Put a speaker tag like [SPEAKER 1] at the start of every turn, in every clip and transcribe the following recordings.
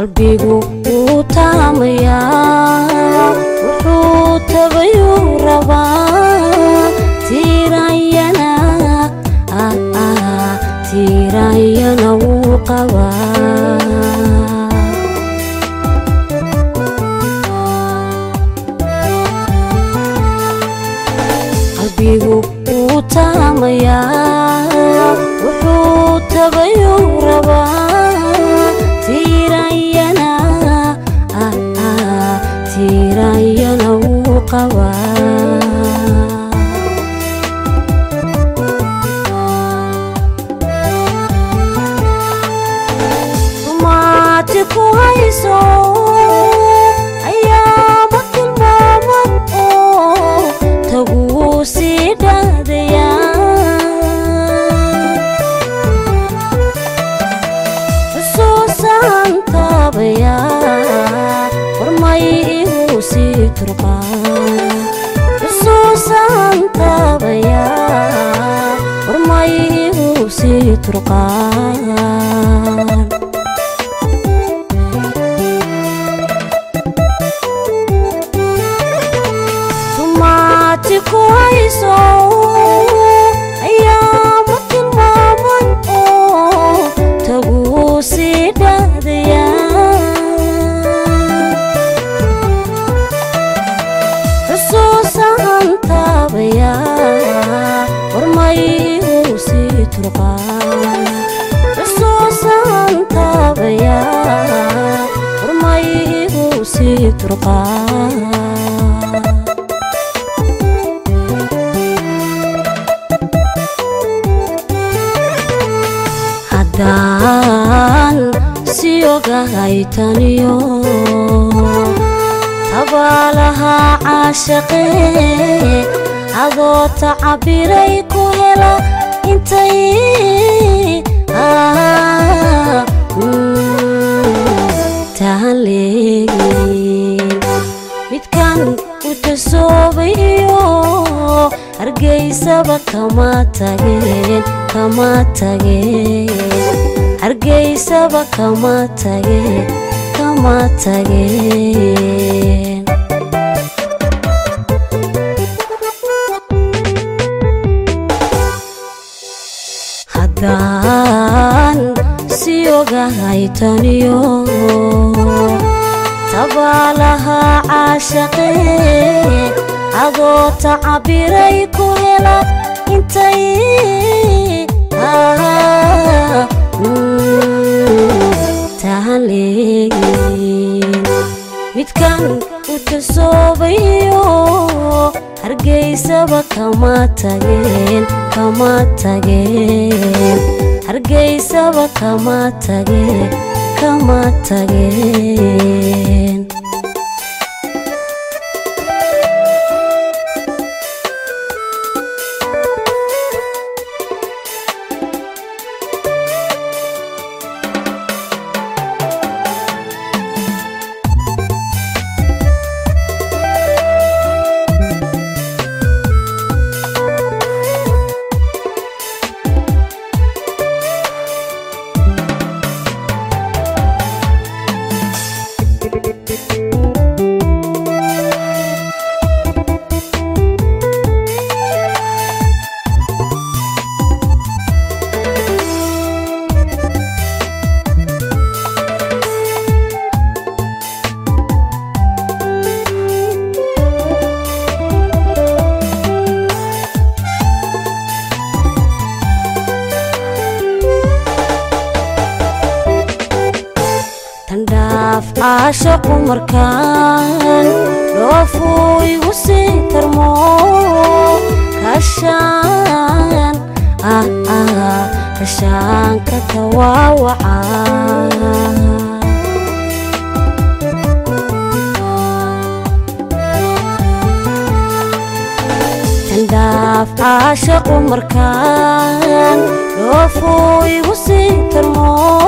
[SPEAKER 1] qalbigu wuu taamayaa wuxuu tabayuu rabaa tiiranyana tiiranyana wuu qabaa qalbigu wuu taamayaa wuxuu tabayuu rabaa tiiranyana tiiranyana wuu qabaa rumaati ku hayso ayaama tilmaaman oo taguu sii dhaadayaa xusuusaan taabayaa warmay igu sii turqaa xusuusaan taabayaa warmay igu sii turqaan rumaati ku hayso ayaama tilmaaman oo taguu sii dhaadayaa xusuusaan taabayaa warmay igu sii turqaan xusuusaan taabayaa warmay igu sii turqaan haddaan si ogahay taniyo tabaalahaa caashaqee adoo tacabiray ku hela intay tahan leegin midkan u tasoobay iyo hargeysaba kama tageen kama tageen hargeysaba kama tageen kama tageen haddaan si ogahay taniyo tabaalahaa caashaqee adoo tacabiray ku hela intay tahan leegin midkan u tasoobayo hargeysaba kama tageen kama tageen hargeysaba kama tageen kama tageen tandhaaf caashaqu markaan dhoofuu igu sii tarmo kashaan ah ah kashaanka tawaawaca tandhaaf caashaqu markaan dhoofuu igu sii tarmo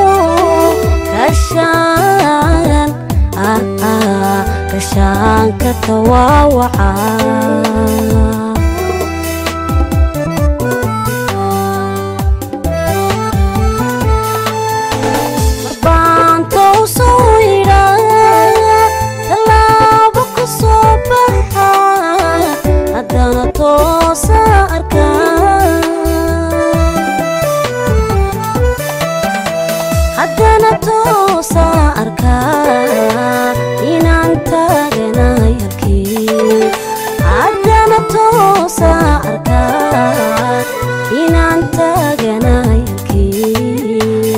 [SPEAKER 1] kashaan ah ah kashaanka tawaawaca marbaantow soo toosa arkaa inaan taaganay halkii haddana toosa arkaa inaan taaganay halkii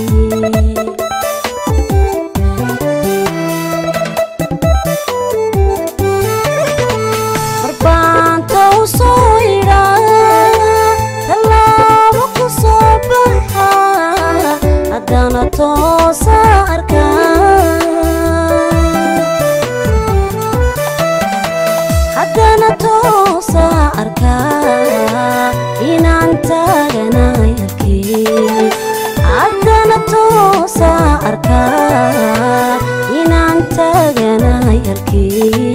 [SPEAKER 1] marbaanta u soo idhaa tallaabo ku soo baxa haddana toosa arkaa haddana toosa arkaa inaan taaganay halkii haddana toosa arkaa inaan taaganay halkii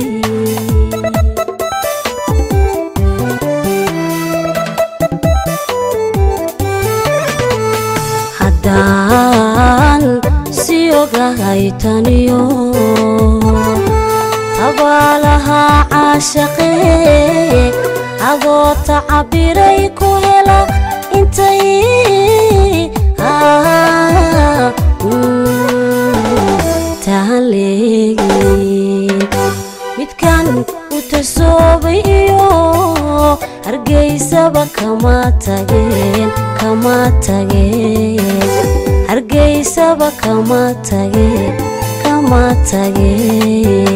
[SPEAKER 1] haddaan si ogahay taniyo tabaalaha caashaqee adoo tacabiray ku hela intay ah, mm, tahan leegin midkan u tasoobay iyo hargeysaba kama tageen kama tageen hargeysaba kama tageen kama tageen